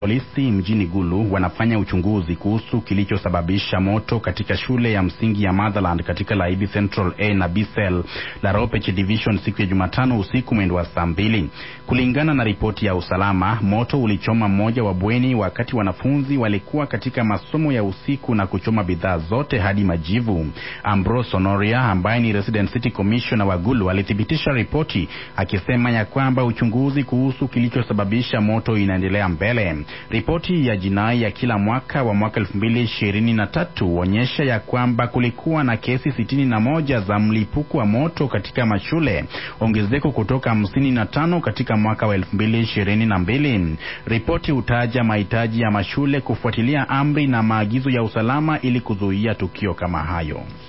Polisi mjini Gulu wanafanya uchunguzi kuhusu kilichosababisha moto katika shule ya msingi ya Motherland katika Laibi Central A na B Cell la Ropech Division siku ya Jumatano usiku mwendo wa saa mbili. Kulingana na ripoti ya usalama, moto ulichoma mmoja wa bweni wakati wanafunzi walikuwa katika masomo ya usiku na kuchoma bidhaa zote hadi majivu. Ambrose Honoria ambaye ni Resident City Commissioner wa Gulu alithibitisha ripoti akisema ya kwamba uchunguzi kuhusu kilichosababisha moto inaendelea mbele. Ripoti ya jinai ya kila mwaka wa mwaka 2023 huonyesha ya kwamba kulikuwa na kesi sitini na moja za mlipuko wa moto katika mashule, ongezeko kutoka hamsini na tano katika mwaka wa 2022. Ripoti hutaja mahitaji ya mashule kufuatilia amri na maagizo ya usalama ili kuzuia tukio kama hayo.